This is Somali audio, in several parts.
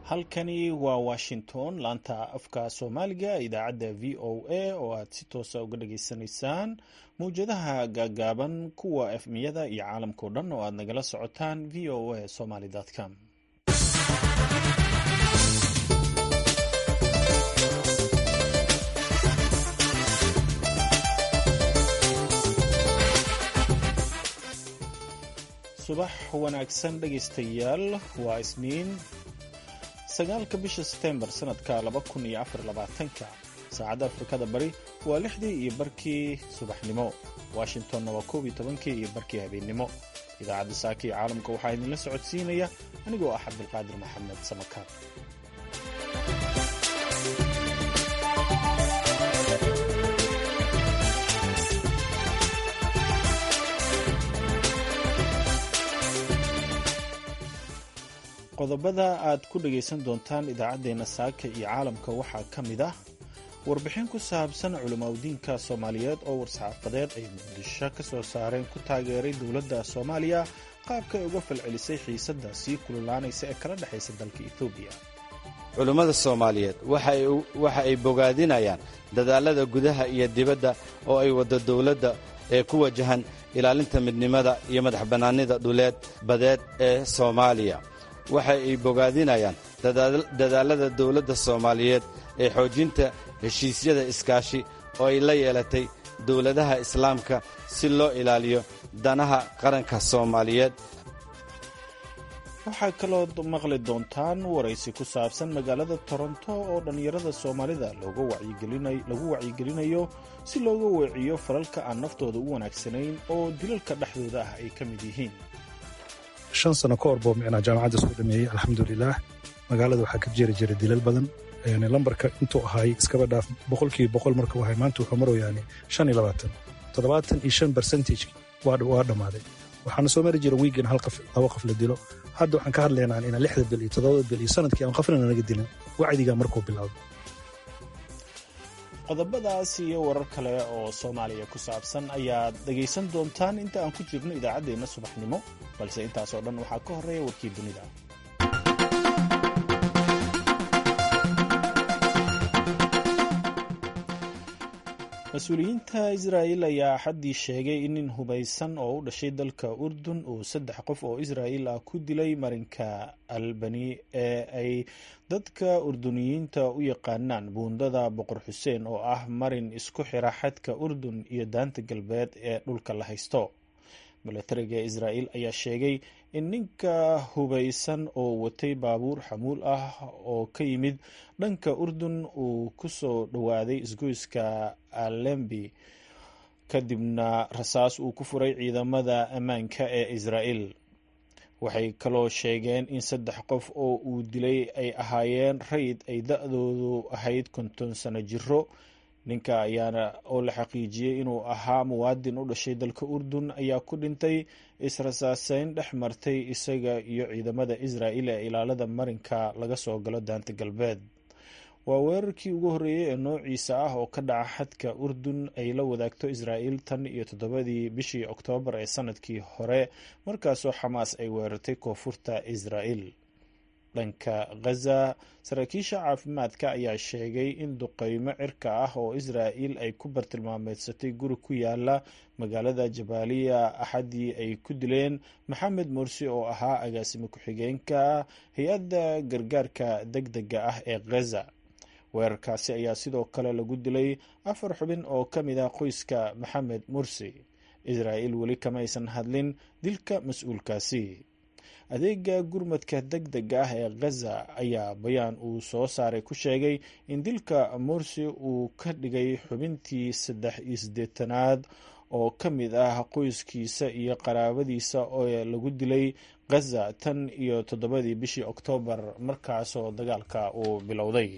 halkani waa washington laanta afka soomaaliga idaacadda v o a oo aad si toosa uga dhageysanaysaan mawjadaha gaagaaban kuwa efmiyada iyo caalamkao dhan oo aad nagala socotaan v o a somaly com subax wanaagsan dhegaystayaal waa isniin sagaalka bisha setembar sanadka laba kun iyo afar labaatanka saacadda afrikada bari waa lixdii iyo barkii subaxnimo washingtonna waa koob iyo tobankii iyo barkii habeennimo idaacadda saaka iyo caalamka waxaa idinla socodsiinaya anigoo ah cabdulqaadir maxamed samakaab qodobada aad ku dhagaysan doontaan idaacaddeenna saaka iyo caalamka waxaa ka mid ah warbixin ku saabsan culimaudiinka soomaaliyeed oo war-saxaafadeed ay muqdisho ka soo saareen ku taageeray dowladda soomaaliya qaabka ay uga falcelisay xiisadda sii kululaanaysa ee kala dhexaysa dalka etoobiya culimmada soomaaliyeed waxa ay bogaadinayaan dadaallada gudaha iyo dibadda oo ay waddo dowladda ee ku wajahan ilaalinta midnimada iyo madax bannaanida dhuleed badeed ee soomaaliya waxa ay bogaadinayaan dadaallada dowladda soomaaliyeed ee xoojinta heshiisyada iskaashi oo ay la yeelatay dowladaha islaamka si loo ilaaliyo danaha qaranka soomaaliyeed waxaa kaloo maqli doontaan waraysi ku saabsan magaalada toronto oo dhallinyarada soomaalida lagu wacyigelinayo si looga weeciyo falalka aan naftooda u wanaagsanayn oo dilalka dhexdooda ah ay ka mid yihiin shan sano ka hor boo micnaa jaamacadda soo dhameeyey alxamdulilaah magaalada waxaa ka jiri jira dilal badan lambarka intuu ahaay iskaba dhaaf boqolkiiba boqol markuu ahay maanta wuxuu maroyaani shan iyo labaatan toddobaatan iyo shan bercentage waa dhammaaday waxaana soo mari jira wiigan hal qof laba qof la dilo hadda waxaan ka hadlaynaa inaan lixda bil iyo toddobada bil iyo sanadkii aan qofna naga dilin wacdigaa markuu bilowdo qodobadaas iyo warar kale oo soomaaliya ku saabsan ayaad dhegaysan doontaan inta aan ku jirno idaacaddeenna subaxnimo balse intaasoo dhan waxaa ka horreeya warkii dunida mas-uuliyiinta israa'il ayaa axaddii sheegay in nin hubaysan oo u dhashay dalka urdun uu saddex qof oo israa'il ah ku dilay marinka albani ee ay dadka urduniyiinta u yaqaanaan buundada boqor xuseen oo ah marin isku xira xadka urdun iyo daanta galbeed ee dhulka la haysto milatariga israa'il ayaa sheegay in ninka hubaysan oo watay baabuur xamuul ah oo ka yimid dhanka urdun uu ku soo dhowaaday isgoyska alembi kadibna rasaas uu ku furay ciidamada ammaanka ee israa'il waxay kaloo sheegeen in saddex qof oo uu dilay ay ahaayeen rayd ay da-doodu ahayd konton sano jiro ninka ayaana oo la xaqiijiyey inuu ahaa muwaadin u dhashay dalka urdun ayaa ku dhintay israsaaseyn dhex martay isaga iyo ciidamada israa'il ee ilaalada marinka laga soo galo daanta galbeed waa weerarkii ugu horreeyey ee noociisa ah oo ka dhaca xadka urdun ay la wadaagto israa'il tan iyo toddobadii bishii oktoobar ee sanadkii hore markaasoo xamaas ay weerartay koonfurta israa'il dhanka khaza saraakiisha caafimaadka ayaa sheegay in duqeymo cirka ah oo israa'il ay ku bartilmaameedsatay guri ku yaala magaalada jabaaliya axaddii ay ku dileen maxamed morsi oo ahaa agaasimo ku-xigeenka hay-adda gargaarka deg dega ah ee khaza weerarkaasi ayaa sidoo kale lagu dilay afar xubin oo ka mid ah qoyska maxamed mursi israa'il weli kamaysan hadlin dilka mas-uulkaasi adeega gurmadka deg dega ah ee khaza ayaa bayaan uu soo saaray ku sheegay in dilka morsi uu ka dhigay xubintii saddex iyo siddeetanaad oo ka mid ah qoyskiisa iyo qaraabadiisa oo lagu dilay khaza tan iyo toddobadii bishii oktoobar markaasoo dagaalka uu bilowday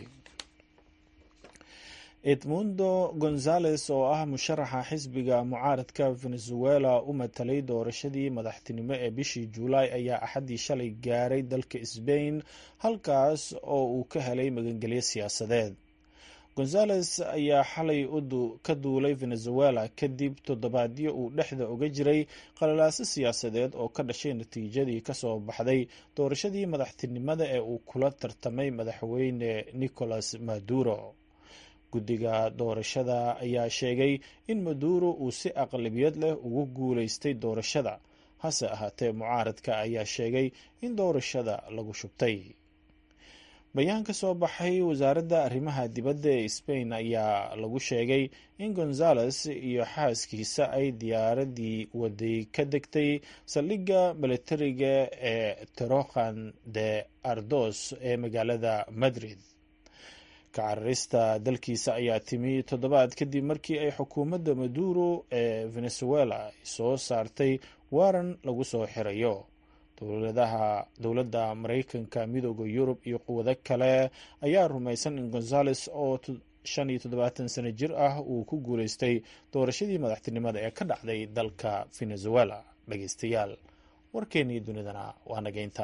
edmundo gonzales oo ah musharaxa xisbiga mucaaradka venezuela u matalay doorashadii madaxtinimo ee bishii juulaay ayaa axaddii shalay gaaray dalka sbain halkaas oo uu ka helay magangelyo siyaasadeed gonzales ayaa xalay ka duulay venezuela kadib toddobaadyo uu dhexda uga jiray qalalaaso siyaasadeed oo ka dhashay natiijadii kasoo baxday doorashadii madaxtinimada ee uu kula tartamay madaxweyne nicolas maduro guddiga doorashada ayaa sheegay in maduro uu si aqlabiyad leh ugu guuleystay doorashada hase ahaatee mucaaradka ayaa sheegay in doorashada lagu shubtay bayaan ka soo baxay wasaaradda arrimaha dibadda ee spain ayaa lagu sheegay in gonzales iyo xaaskiisa ay diyaaradii waday ka degtay saldhigga milatariga ee terokhan de ardos ee magaalada madrid ka cararista dalkiisa ayaa timi toddobaad kadib markii ay xukuumadda maduro ee venezuela soo saartay waaran lagu soo xirayo dowladaha dowladda maraykanka midooda yurub iyo quwado kale ayaa rumaysan in gonzales oo shan iyo toddobaatan sano jir ah uu ku guuleystay doorashadii madaxtinimada ee ka dhacday dalka venezuela dhageystayaal warkeennii dunidana waa nageynta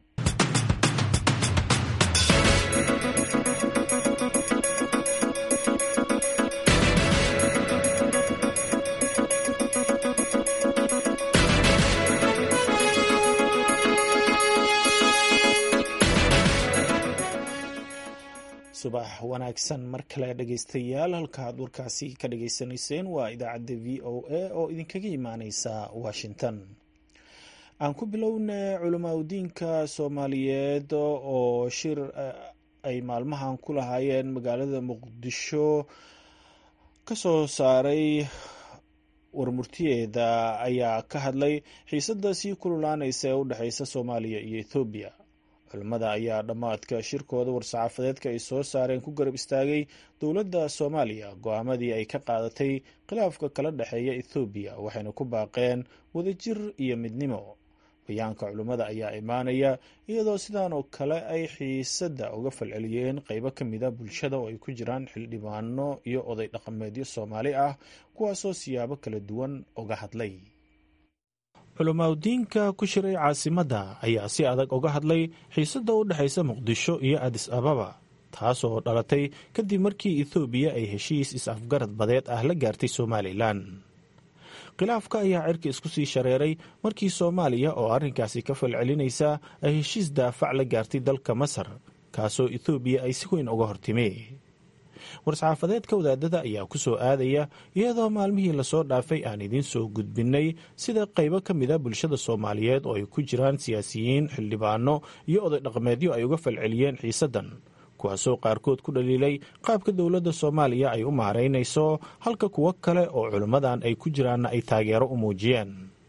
subax wanaagsan mar kale dhegeystayaal halkaad warkaasi ka dhageysanayseen waa idaacadda v o a oo idinkaga imaaneysa washington aan ku bilowna culamaa udiinka soomaaliyeed oo shir ay maalmahan ku lahaayeen magaalada muqdisho ka soo saaray warmurtiyeeda ayaa ka hadlay xiisadda sii kululaaneysa ee u dhexeysa soomaaliya iyo ethoobiya culimmada ayaa dhammaadka shirkooda war-saxaafadeedka ay soo saareen ku garab istaagay dowladda soomaaliya go-aamadii ay ka qaadatay khilaafka kala dhexeeya ethoobiya waxayna ku baaqeen wadajir iyo midnimo bayaanka culimmada ayaa imaanaya iyadoo sidaan oo kale ay xiisadda uga falceliyeen qeybo ka mida bulshada oo ay ku jiraan xildhibaano iyo oday dhaqameedyo soomaali ah kuwaasoo siyaabo kala duwan uga hadlay culamaadudiinka ku shiray caasimadda ayaa si adag uga hadlay xiisadda u dhexaysa muqdisho iyo adis ababa taasoo dhalatay kadib markii ethoobiya ay heshiis is-afgarad badeed ah la gaartay somalilan khilaafka ayaa cirka isku sii shareeray markii soomaaliya oo arrinkaasi ka falcelinaysa ay heshiis daafac la gaartay dalka masar kaasoo ethoobiya ay si weyn uga hortimi war-saxaafadeedka wadaadada ayaa ku soo aadaya iyadoo maalmihii lasoo dhaafay aan idiin soo gudbinnay sida qaybo ka mida bulshada soomaaliyeed oo ay ku jiraan siyaasiyiin xildhibaano iyo oday dhaqameedyo ay uga falceliyeen xiisaddan kuwaasoo qaarkood ku dhaliilay qaabka dowladda soomaaliya ay u maaraynayso halka kuwo kale oo culimmadan ay ku jiraanna ay taageero u muujiyeen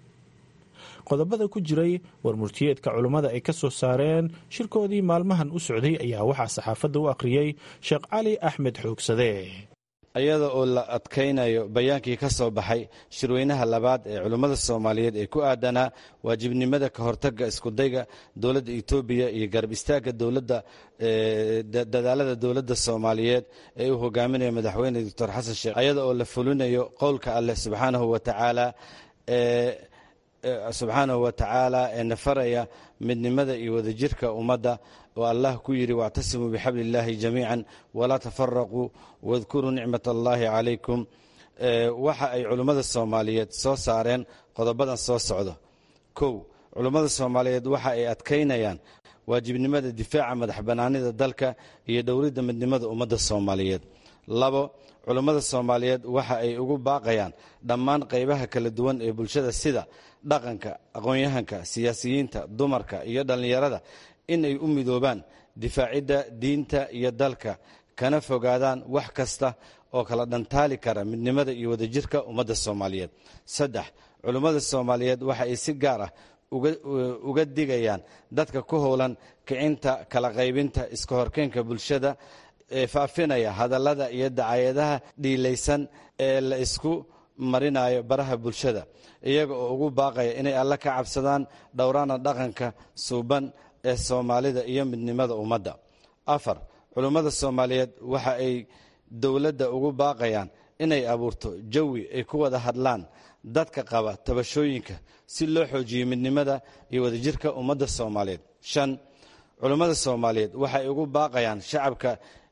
qodobada ku jiray warmurtiyeedka culummada ay ka soo saareen shirkoodii maalmahan u socday ayaa waxaa saxaafadda u akhriyey sheekh cali axmed xoogsade iyada oo la adkaynayo bayaankii ka soo baxay shirweynaha labaad ee culummada soomaaliyeed ee ku aadanaa waajibnimada ka hortagga iskudayga dowladda etoobiya iyo garab istaagga dowladda dadaalada dowladda soomaaliyeed ee uu hogaaminayo madaxweyne doctor xasan sheekh iyada oo la fulinayo qowlka alleh subxaanahu wa tacaala ee subxaanahu wa tacaala ee nafaraya midnimada iyo wadajirka ummadda oo allah ku yidhi wactasimuu bixabli illaahi jamiican walaa tafaraquu wadkuruu nicmat allaahi calaykum waxa ay culummada soomaaliyeed soo saareen qodobadan soo socdo kow culummada soomaaliyeed waxa ay adkaynayaan waajibnimada difaaca madax bannaanida dalka iyo dhowridda midnimada ummadda soomaaliyeed labo culummada soomaaliyeed waxa ay ugu baaqayaan dhammaan qaybaha kala duwan ee bulshada sida dhaqanka aqoon-yahanka siyaasiyiinta dumarka iyo dhallinyarada in ay u midoobaan difaacidda diinta iyo dalka kana fogaadaan wax kasta oo kala dhantaali kara midnimada iyo wadajirka ummadda soomaaliyeed saddex culummada soomaaliyeed waxa ay si gaar ah uga digayaan dadka ku howlan kicinta kala qaybinta iska horkeynka bulshada ee faafinaya hadallada iyo dacayadaha dhiilaysan ee la isku marinayo baraha bulshada iyaga oo ugu baaqaya inay alla ka cabsadaan dhowraana dhaqanka suuban ee soomaalida iyo midnimada ummadda afar culummada soomaaliyeed waxa ay dowladda ugu baaqayaan inay abuurto jawi ay ku wada hadlaan dadka qaba tabashooyinka si loo xoojiyo midnimada iyo wadajirka ummadda soomaaliyeed shan culummada soomaaliyeed waxay ugu baaqayaan shacabka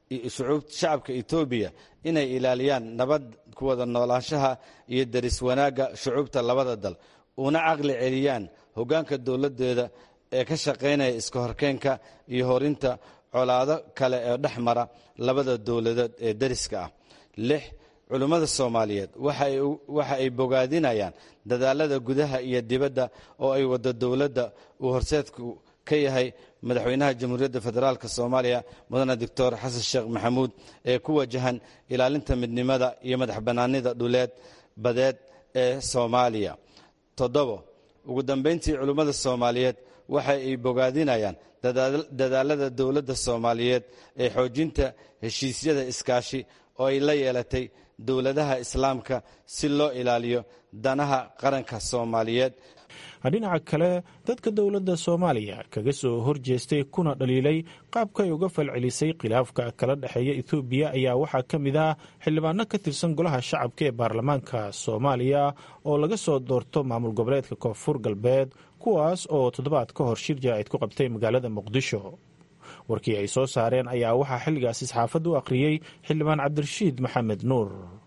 shacabka etoobiya inay ilaaliyaan nabad ku wada noolaanshaha iyo deris wanaagga shucuubta labada dal una caqli celiyaan hoggaanka dowladdeeda ee ka shaqaynaya iska horkeenka iyo horinta colaado kale ee dhex mara labada dowladood ee deriska ah lix culummada soomaaliyeed waxa ay bogaadinayaan dadaalada gudaha iyo dibadda oo ay waddo dowladda uu horseedku ka yahay madaxweynaha jamhuuriyadda federaalk soomaaliya mudane doctor xasan sheekh maxamuud ee ku wajahan ilaalinta midnimada iyo madax bannaanida dhuleed badeed ee soomaaliya toddobo ugu dambayntii culummada soomaaliyeed waxa ay bogaadinayaan dadaalada dowladda soomaaliyeed ee xoojinta heshiisyada iskaashi oo ay la yeelatay dowladaha islaamka si loo ilaaliyo danaha qaranka soomaaliyeed dhinaca kale dadka dowladda soomaaliya kaga soo horjeestay kuna dhaliilay qaabka ay uga falcelisay khilaafka kala dhexeeya ethoobiya ayaa waxaa ka mid ah xildhibaano ka tirsan golaha shacabka ee baarlamaanka soomaaliya oo laga soo doorto maamul goboleedka koonfur galbeed kuwaas oo toddobaad ka hor shir jaraa'id ku qabtay magaalada muqdisho warkii ay soo saareen ayaa waxaa xilligaasi saxaafadda u akhriyey xildhibaan cabdirashiid maxamed nuur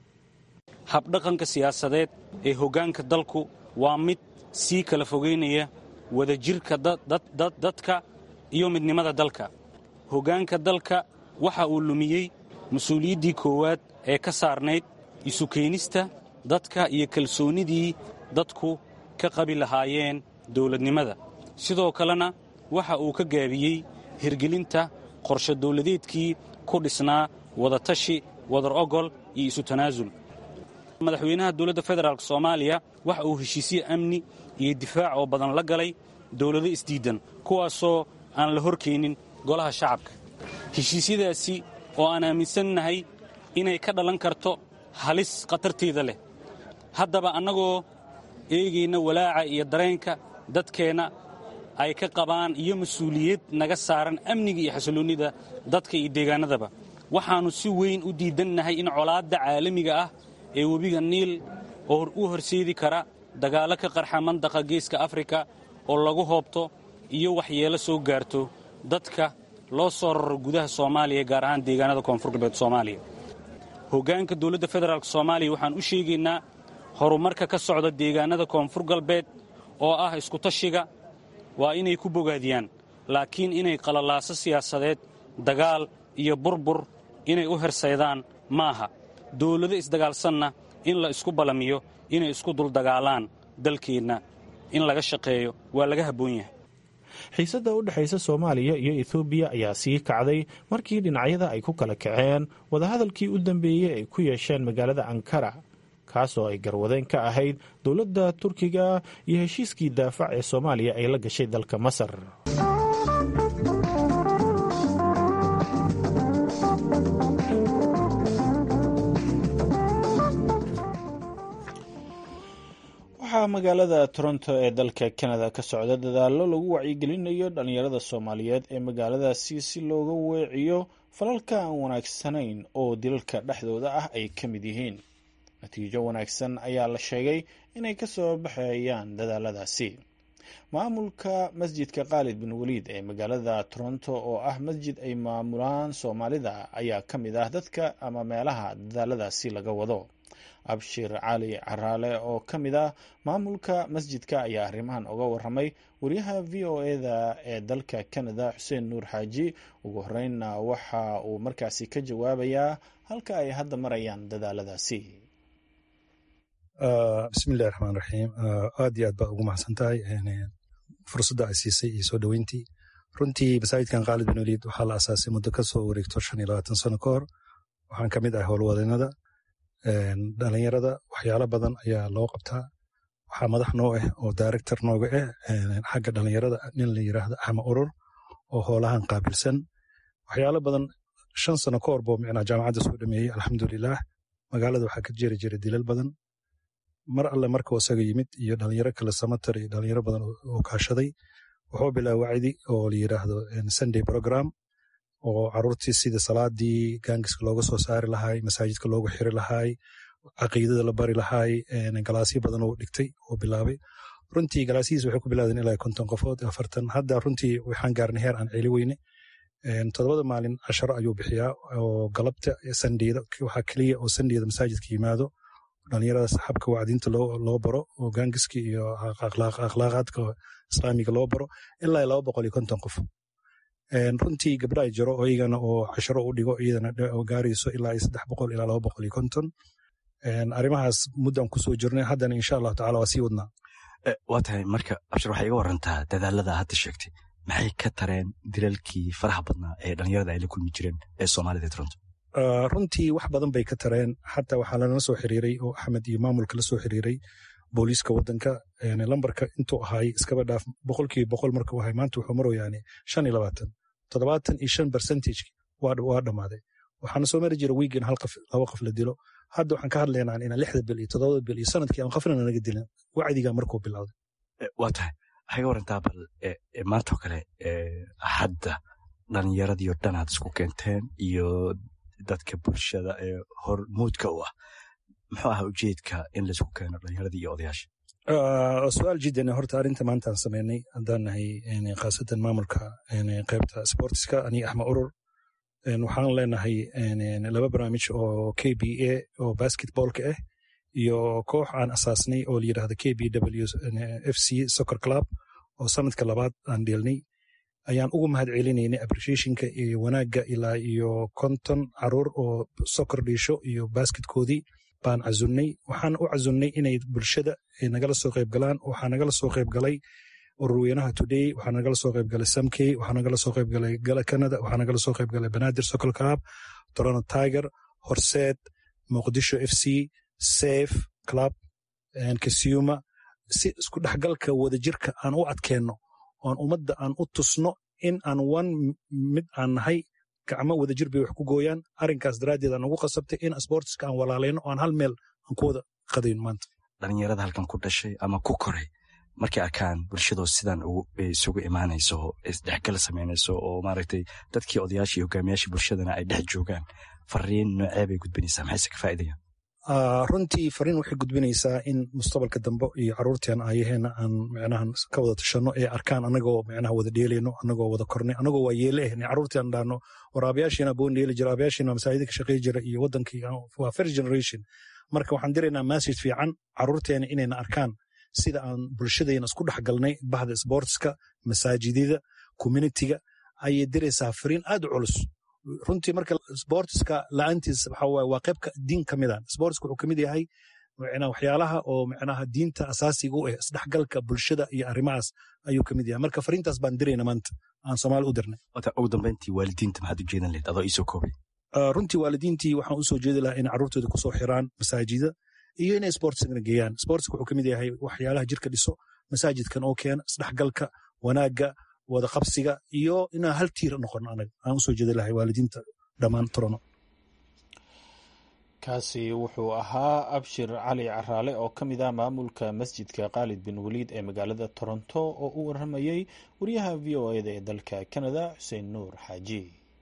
habdhaqanka siyaasadeed ee hoggaanka dalku waa mid sii kala fogeynaya wadajirka dadka iyo midnimada dalka hoggaanka dalka waxa uu lumiyey mas-uuliyaddii koowaad ee ka saarnayd isu keenista dadka iyo kalsoonnidii dadku ka qabi lahaayeen dowladnimada sidoo kalena waxa uu ka gaabiyey hirgelinta qorshe dowladeedkii ku dhisnaa wadatashi wadar ogol iyo isu tanaasul madaxweynaha dowladda federaalk soomaaliya waxa uu heshiisye amni iyo difaac oo badan la galay dowlado isdiiddan kuwaasoo aan la horkeenin golaha shacabka heshiisyadaasi oo aan aaminsannahay inay ka dhalan karto halis khatarteeda leh haddaba annagoo eegayna walaaca iyo dareenka dadkeenna ay ka qabaan iyo mas-uuliyad naga saaran amniga iyo xasilloonnida dadka iyo deegaannadaba waxaannu si weyn u diidannahay in colaadda caalamiga ah ee webiga niil oo u horseedi kara dagaallo ka qarxa mandaqa geeska afrika oo lagu hoobto iyo waxyeelo soo gaarto dadka loo soo raro gudaha soomaaliya gaar ahaan deegaanada koonfur galbeed soomaaliya hoggaanka dowladda federaalk soomaaliya waxaan u sheegaynaa horumarka ka socda deegaanada koonfur galbeed oo ah iskutashiga waa inay ku bogaadiyaan laakiin inay qalalaaso siyaasadeed dagaal iyo burbur inay u hersaydaan maaha dowlado isdagaalsanna in la isku ballamiyo inay isku duldagaalaan dalkeenna in laga shaqeeyo waa laga habboon yahay xiisadda u dhexaysa soomaaliya iyo ethoobiya ayaa sii kacday markii dhinacyada ay ku kala kaceen wadahadalkii u dambeeyey ay ku yeesheen magaalada ankara kaasoo ay garwadeen ka ahayd dowladda turkiga iyo heshiiskii daafac ee soomaaliya ay la gashay dalka masar waxaa magaalada toronto ee dalka canada ka socda dadaallo lagu wacyigelinayo dhallinyarada soomaaliyeed ee magaaladaasi si looga weeciyo falalka aan wanaagsanayn oo dilalka dhexdooda ah ay ka mid yihiin natiijo wanaagsan ayaa la sheegay inay ka soo baxayaan dadaaladaasi maamulka masjidka khaalid bin waliid ee magaalada toronto oo ah masjid ay maamulaan soomaalida ayaa ka mid ah dadka ama meelaha dadaaladaasi laga wado abshir cali caraale oo ka mid ah maamulka masjidka ayaa arrimahan uga waramay wariyaha v o eda ee dalka canada xuseen nuur xaaji ugu horeynna waxa uu markaasi ka jawaabayaa halka ay hadda marayaan dadaaladaasi bismillahi raxmaan raxiim aad iyo aad baa ugu mahadsan tahay fursadda ay siisay iyo soo dhoweyntii runtii masaajidkan khaalid bin waliid waxaa la asaasay muddo ka soo wareegto shan iyo labaatan sano ka hor waxaan ka mid ahay howlwadeennada dhalinyarada waxyaalo badan ayaa loo qabtaa waxaa madax noo ah oo director nooga ah xagga dhalinyarada nin la yiraahdo axma urur oo hoolahan qaabilsan waxyaalo badan shan sano ka hor buu micnaa jaamacadda soo dhameeyey alxamdulilah magaalada waxaa ka jiri jira dilal badan mar alle markuu isaga yimid iyo dhalinyaro kale samatar iyo dhalinyaro badan oo kaashaday wuxuu bilaaba wacdi oo la yiraahdo sunday program oo caruurtii sida salaadii gaangiska looga soo saari lahaay masaajidka loogu xiri lahaay caqiidada la bari lahaay galaasyo badan oo dhigtay oo bilaabay runtii galaasyihiis waxay ku bilaadeen ilaa konton qofood afartan hadda runtii waxaan gaarnay heer aan celi weyne toddobada maalin casharo ayuu bixiyaa oo galabta sandhiyada waxaa keliya oo sandhiyada masaajidka yimaado dhalinyaradaas xabka wacdiinta loo baro oo gaangiska iyo akhlaaqaadka islaamiga loo baro ilaa laba boqol iyo konton qof runtii gabdha jiro oo iyagana oo casharo u dhigo iyadana gaarayso ilaa iyo saddex boqol ilaa laba boqol iyo konton arrimahaas muddan kusoo jirnay haddana insha allahu tacala waa sii wadnaa waa tahay marka abshir waxay iga warantaa dadaalada hadda sheegtay maxay ka tareen dilalkii faraha badnaa ee dhalinyarada ay la kulmi jireen ee soomaalida toronto runtii wax badan bay ka tareen xataa waxaa lanala soo xiriiray oo axmed iyo maamulka la soo xiriiray booliiska wadanka lambarka intuu ahaay iskaba dhaaf boqolkiiba boqol markuu ahay maanta wuxuu maroyaani shan iyo labaatan toddobaatan iyo shan percentage waa dhammaaday waxaana soo mari jira wiigin hal qof laba qof la dilo hadda waxaan ka hadlaynaa inaan lixda bil iyo toddobada bil iyo sanadkii aan qofna naga dilin wacdiga markuu bilowday waa tahay waxay ga warantaa bal maantoo kale hadda dhalinyaradii oo dhan aad isku keenteen iyo dadka bulshada ee hormuudka u ah muxuu ahaa ujeedka in laisku keeno dhalinyaradii iyo odayaasha su-aal jiddan horta arrinta maanta aan sameynay haddaan nahay khaasatan maamulka qaybta sportiska aniga axmed urur waxaan leenahay laba barnaamij oo k b a oo basketballka ah iyo koox aan asaasnay oo la yidhahda k b w f c soccer club oo sanadka labaad aan dheelnay ayaan ugu mahad celinaynay appreciationka iyo wanaagga ilaa iyo konton caruur oo soccer dhiisho iyo basketkoodii baan cazunnay waxaan u cazunnay inay bulshada nagala soo qayb galaan waxaa nagala soo qayb galay ururweynaha today waxaa nagala soo qayb galay samkey waxaa nagala soo qayb galay gala canada waxaa nagala soo qayb galay banaadir soccer club toronto tiger horseed muqdisho f c safe club kasuma si isku dhexgalka wadajirka aan u adkeenno oon ummadda aan u tusno in aan wan mid aan nahay gacmo wadajir bay wax ku gooyaan arrinkaas daraaddeed aan ugu qasabtay in sportska aan walaalayno oo aan hal meel aan ku wada qadayn maanta dhalinyarada halkan ku dhashay ama ku koray markay arkaan bulshadoo sidan isugu imaanayso isdhexgal samaynayso oo maaragtay dadkii odayaashii hogaamiyaashii bulshadana ay dhex joogaan fariin noocee bay gudbinaysaa maxayse ka faa'iidayaan runtii fariin waxay gudbinaysaa in mustaqbalka dambe iyo caruurteen ayaheena aan micnaha ka wada tashanno ee arkaan anagoo micnaha wada dheelayno anagoo wada kornay anagoo waa yeele eh caruurteen dhaano war aabayaashiina boon dheeli jira aabayaashiina masaajida ka shaqey jira iyo wadankii waa first generation marka waxaan diraynaa message fiican caruurteena inayna arkaan sida aan bulshadayna isku dhex galnay bahda sportska masaajidada communitiga ayay diraysaa fariin aad u culus runtii marka sportska la-aantiis waxa waaye waa qaybka diin ka mid a sportska wuxuu kamid yahay waxyaalaha oo micnaha diinta asaasiga u ah isdhexgalka bulshada iyo arrimahaas ayuu kamid yahay marka fariintaas baan dirayna maanta aan soomaali u dirnay ugu dambeyntii waalidiinta maxaad u jeedan lahayd adoo iisoo koobay runtii waalidiintii waxaan usoo jeedi lahaa inay carruurtooda kusoo xiraan masaajida iyo inay sportskana geeyaan sportska wuxuu kamid yahay waxyaalaha jirka dhiso masaajidkan oo keena isdhexgalka wanaagga wada qabsiga iyo inaan hal tiir noqono anaga aan usoo jeedi lahay waalidiinta dhammaan torono kaasi wuxuu ahaa abshir cali caraale oo ka mid ah maamulka masjidka khaalid bin waliid ee magaalada toronto oo u waramayey wariyaha v o eda ee dalka canada xuseen nuur xaaji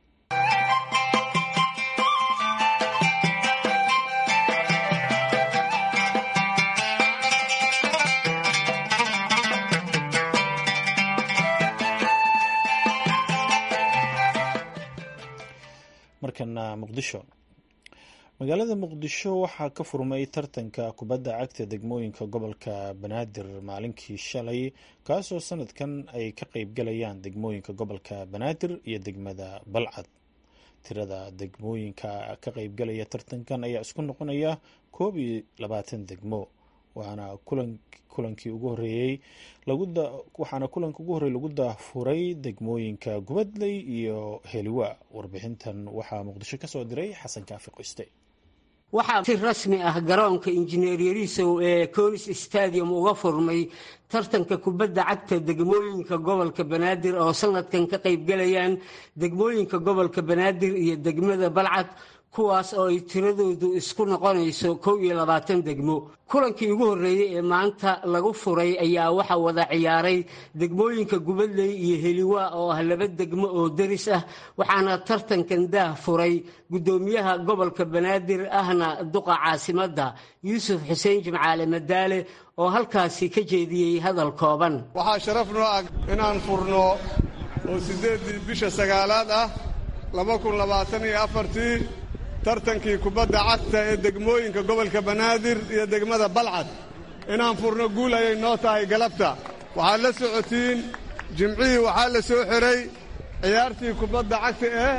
markana muqdisho magaalada muqdisho waxaa ka furmay tartanka kubadda cagta degmooyinka gobolka banaadir maalinkii shalay kaasoo sanadkan ay ka qeybgalayaan degmooyinka gobolka banaadir iyo degmada balcad tirada degmooyinka ka qeybgalaya tartankan ayaa isku noqonaya koob iyo labaatan degmo waxaana kulankii ugu horeeyey waxaana kulanka ugu horreey lagu daafuray degmooyinka gubadley iyo heliwa warbixintan waxaa muqdisho ka soo diray xasan kaafi qoyste waxaa si rasmi ah garoonka injineer yarisow ee conis stadium uga furmay tartanka kubadda cagta degmooyinka gobolka banaadir oo sanadkan ka qaybgalayaan degmooyinka gobolka banaadir iyo degmada balcad kuwaas oo ay tiradoodu isku noqonayso kow iyo labaatan degmo kulankii ugu horreeyey ee maanta lagu furay ayaa waxaa wada ciyaaray degmooyinka gubadley iyo heliwa oo ah laba degmo oo deris ah waxaana tartankan daah furay guddoomiyaha gobolka banaadir ahna duqa caasimadda yuusuf xuseen jimcaale madaale oo halkaasi ka jeediyey hadal kooban waxaa sharaf noo ah inaan furno oo siddeeddii bisha sagaalaad ah laba kun labaatan iyo afartii tartankii kubadda cagta ee degmooyinka gobolka banaadir iyo degmada balcad inaan furno guul ayay noo tahay galabta waxaad la socotiin jimcihii waxaa la soo xidhay ciyaartii kubadda cagta ee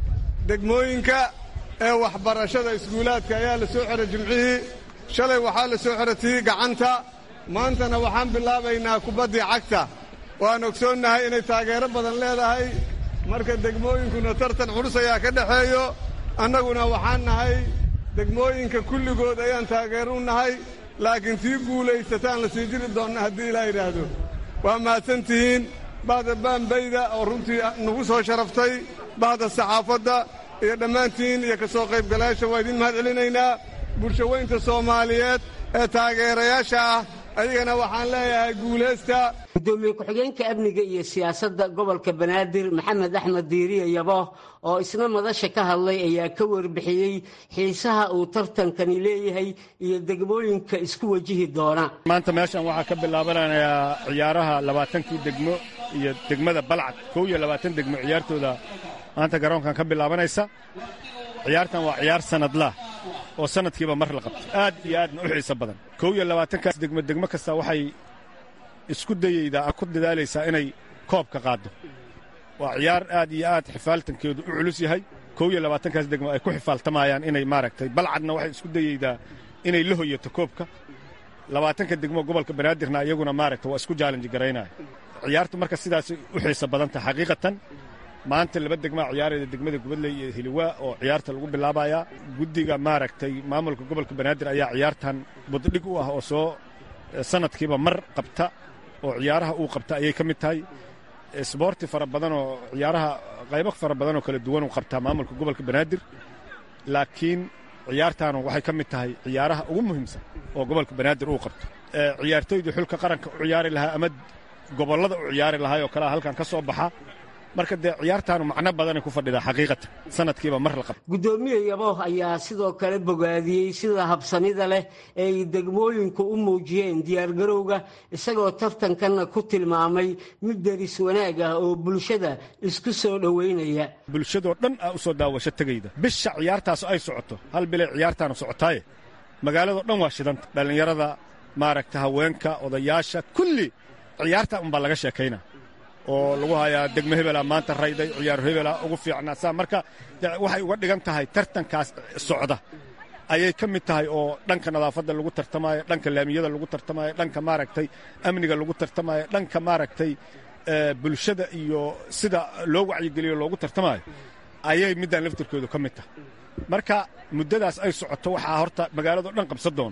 degmooyinka ee waxbarashada iskuulaadka ayaa la soo xidhay jimcihii shalay waxaa la soo xidhay tii gacanta maantana waxaan bilaabaynaa kubaddii cagta waan ogsoonnahay inay taageero badan leedahay marka degmooyinkuna tartan culus ayaa ka dhexeeyo annaguna waxaan nahay degmooyinka kulligood ayaan taageero u nahay laakiin tii guulaysataan la sii jiri doonna haddii ilaa yidhaahdo waa mahadsan tihiin bahda baanbayda oo runtii nagu soo sharaftay bahda saxaafadda iyo dhammaantiin iyo ka soo qaybgalayaasha waa idiin mahad celinaynaa bulshaweynta soomaaliyeed ee taageerayaasha ah ayagana waxaan leeyahay guulaysta gudoomiye ku-xigeenka amniga iyo siyaasadda gobolka banaadir maxamed axmed diiriye yabo oo isna madasha ka hadlay ayaa ka warbixiyey xiisaha uu tartankani leeyahay iyo degmooyinka isku wajihi doona maanta meeshan waxaa ka bilaabanayaa ciyaaraha labaatankii degmo iyo degmada balcad kow iyo labaatan degmo ciyaartooda maanta garoonkan ka bilaabanaysa ciyaartan waa ciyaar sanadlah oo sanadkiiba mar la qabto aad iyo aadna u xiiso badan kow iyo labaatankaas degmo degmo kasta waxay isku dayeydaa ku dadaalaysaa inay koobka qaaddo waa ciyaar aad iyo aad xifaaltankeedu u culus yahay kow iyo labaatankaas degmo ay ku xifaaltamayaan inay maaragtay balcadna waxay isku dayeydaa inay la hoyato koobka labaatanka degmo gobolka banaadirna iyaguna maaragta waa isku jaalanji garaynaya ciyaartu marka sidaasay u xiiso badan tahay xaqiiqatan maanta laba degmaa ciyaarayda degmada gubadley iyo hiliwaa oo ciyaarta lagu bilaabayaa guddiga maaragtay maamulka gobolka banaadir ayaa ciyaartan buddhig u ah oo soo sanadkiiba mar qabta oo ciyaaraha uu qabta ayay ka mid tahay sboorti fara badan oo ciyaaraha qaybo fara badan oo kala duwan uu qabtaa maamulka gobolka banaadir laakiin ciyaartaanu waxay ka mid tahay ciyaaraha ugu muhiimsan oo gobolka banaadir uu qabto ciyaartoydii xulka qaranka u ciyaari lahaa ama gobollada u ciyaari lahaa oo kalea halkan ka soo baxa marka dee ciyaartaanu macno badanay ku fadhidaa xaqiiqatan sanadkiiba mar la qabto gudoomiye yabo ayaa sidoo kale bogaadiyey sida habsamida leh ee ay degmooyinku u muujiyeen diyaargarowga isagoo tartankanna ku tilmaamay mid deris wanaag ah oo bulshada isku soo dhoweynaya bulshadoo dhan aa u soo daawasho tegayda bisha ciyaartaas ay socoto hal bilay ciyaartaanu socotaaye magaaladoo dhan waa shidanta dhallinyarada maaragta haweenka odayaasha kulli ciyaarta unbaa laga sheekaynaa oo lagu hayaa degmo hebela maanta rayday ciyaar hebela ugu fiicnaa saa marka waxay uga dhigan tahay tartankaas socda ayay ka mid tahay oo dhanka nadaafadda lagu tartamaayo dhanka laamiyada lagu tartamaayo dhanka maaragtay amniga lagu tartamaayo dhanka maaragtay bulshada iyo sida loo wacyigeliyo loogu tartamaayo ayay middan laftirkoodu ka mid tahay marka muddadaas ay socoto waxaa horta magaaladao dhan qabsan doona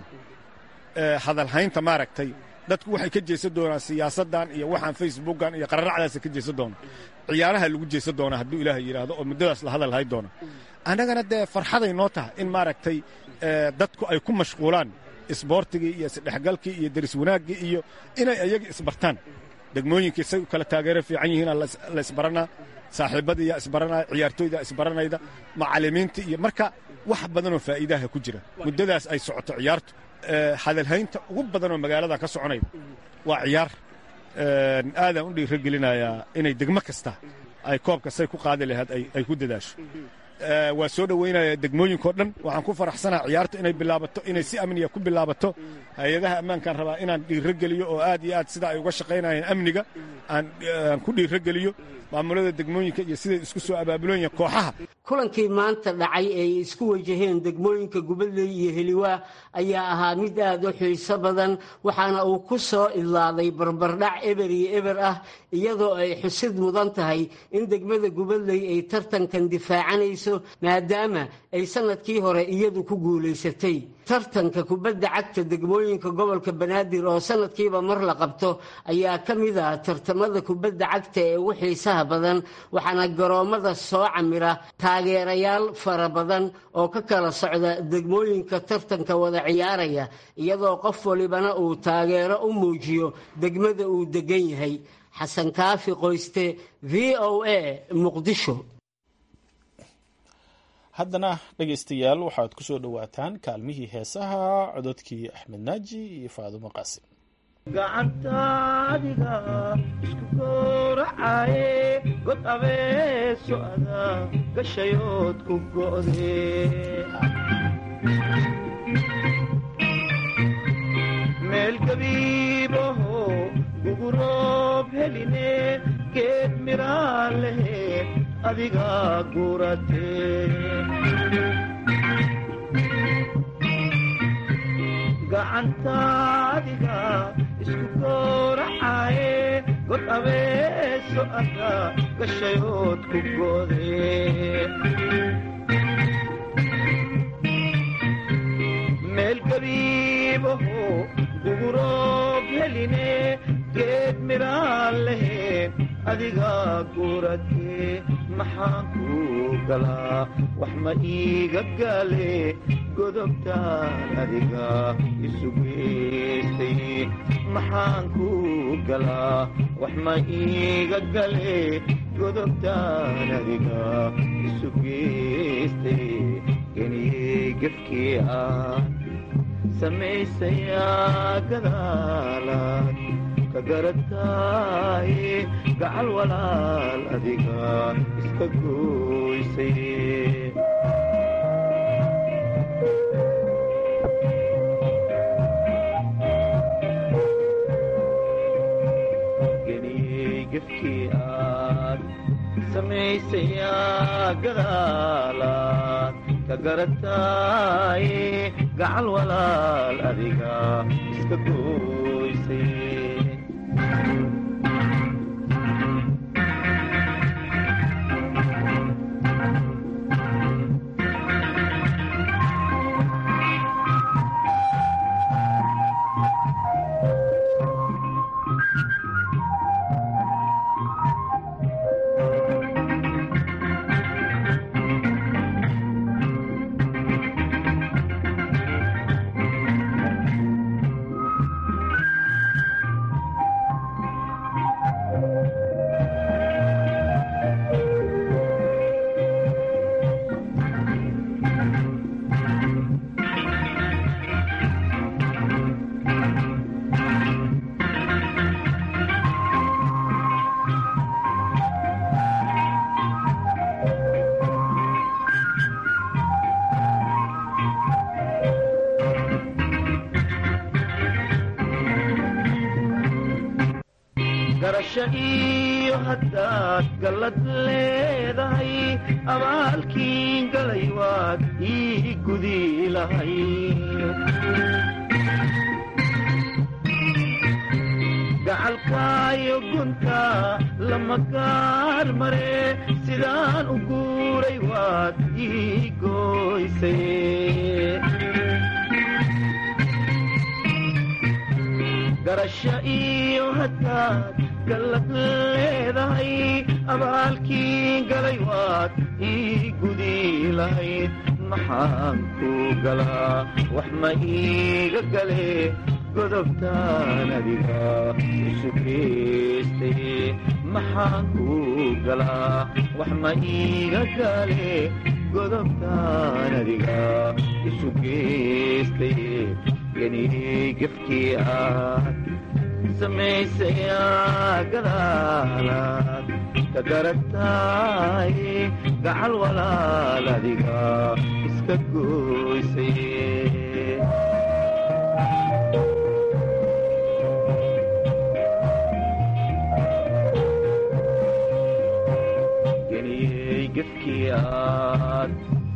hadalhaynta maaragtay dadku waxay ka jeesan doonaan siyaasaddan iyo waxaan facebookan iyo qararacdaasa ka jeesan doona ciyaaraha lagu jeesan doonaa hadduu ilaahay yidhaahdo oo muddadaas la hadal hay doona annagana dee farxaday noo tahay in maaragtay dadku ay ku mashquulaan isboortigii iyo isdhexgalkii iyo deris wanaaggii iyo inay ayaga isbartaan degmooyinkii say u kala taageero fiican yihiina la isbaranaa saaxiibadiiyaa isbaranaya ciyaartooydaa isbaranayda macallimiinta iyo marka wax badanoo faa'iidaha ku jira muddadaas ay socoto ciyaartu hadalhaynta ugu badanoo magaaladan ka soconayda waa ciyaar aadaan u dhiira gelinayaa inay degmo kasta ay koobka say ku qaadi lahayd ay ku dadaasho waa soo dhoweynaya degmooyinkao dhan waxaan ku faraxsanaa ciyaartu inay bilaabato inay si amniya ku bilaabato hay-adaha ammaankaan rabaa inaan dhiiro geliyo oo aad iyo aad sida ay uga shaqaynayeen amniga aan ku dhiiro geliyo maamulada degmooyinka iyo siday isku soo abaabuloyiin kooxaha kulankii maanta dhacay ee ay isku wajaheen degmooyinka gubadley iyo heliwaa ayaa ahaa mid aad u xiiso badan waxaana uu ku soo idlaaday barbardhac eber iyo eber ah iyadoo ay xusid mudan tahay in degmada gubadley ay tartankan difaacanayso maadaama ay sanadkii hore iyadu ku guulaysatay tartanka kubadda cagta degmooyinka gobolka banaadir oo sanadkiiba mar la qabto ayaa ka mid ah tartamada kubadda cagta ee ugu xiisaha badan waxaana garoommada soo camira taageerayaal fara badan oo ka kala socda degmooyinka tartanka wada ciyaaraya iyadoo qof walibana uu taageero u muujiyo degmada uu degan yahay xasan kaafi qoyste v o a muqdisho haddana dhegaystayaal waxaad ku soo dhowaataan kaalmihii heesaha cododkii axmed naaji iyo faadumo qaasim gacantaadiga isku gooracaye god abeeso ada gashayood ku go'de meel gabiibaho guguroob heline geed miraa lehe adiga gurate gacantaadiga isku gooracaye god abeeso ada gashayood ku go'de meel gabiibaho guguroob heline geed miraa lehe adiga gurate maxaan ku galaa wax ma iiga gaale godobtaan adiga isu geystay maxaan ku galaa wax ma iiga gale godobtaan adiga isu geystay geniyey gefkii ah samaysayaa gadaalaad ka garataaye gacal walaal adiga iska gooysay geniyey gefkii aad samaysayaa gadaalaad ka garataaye gacal walaal adiga iska gooysay garasho iyo haddaad gallad leedahay abaalkiin galay waad ii gudi lahay gacalkaayo gunta lama gaar mare sidaan u guuray waad ii gooysay garasho iyo haddaad gallad leedahay abaalkii galay waad ii gudi lahayd maxaan ku galaa wax ma iiga gale godobtaan adiga isu geystay maxaan ku galaa wax ma iiga gale godobtaan adiga isu geystay geniyey gefkii aad samaysayaa gadaalaad ka garataaye gacal walaal adiga iska gooysay geniyey gefkii aad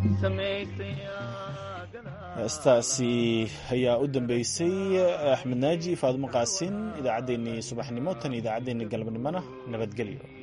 heestaasi ayaa u dambeysay axmed naaji faadimo qaasin idaacaddeenii subaxnimo tan idaacaddeenii galabnimona nabadgelyo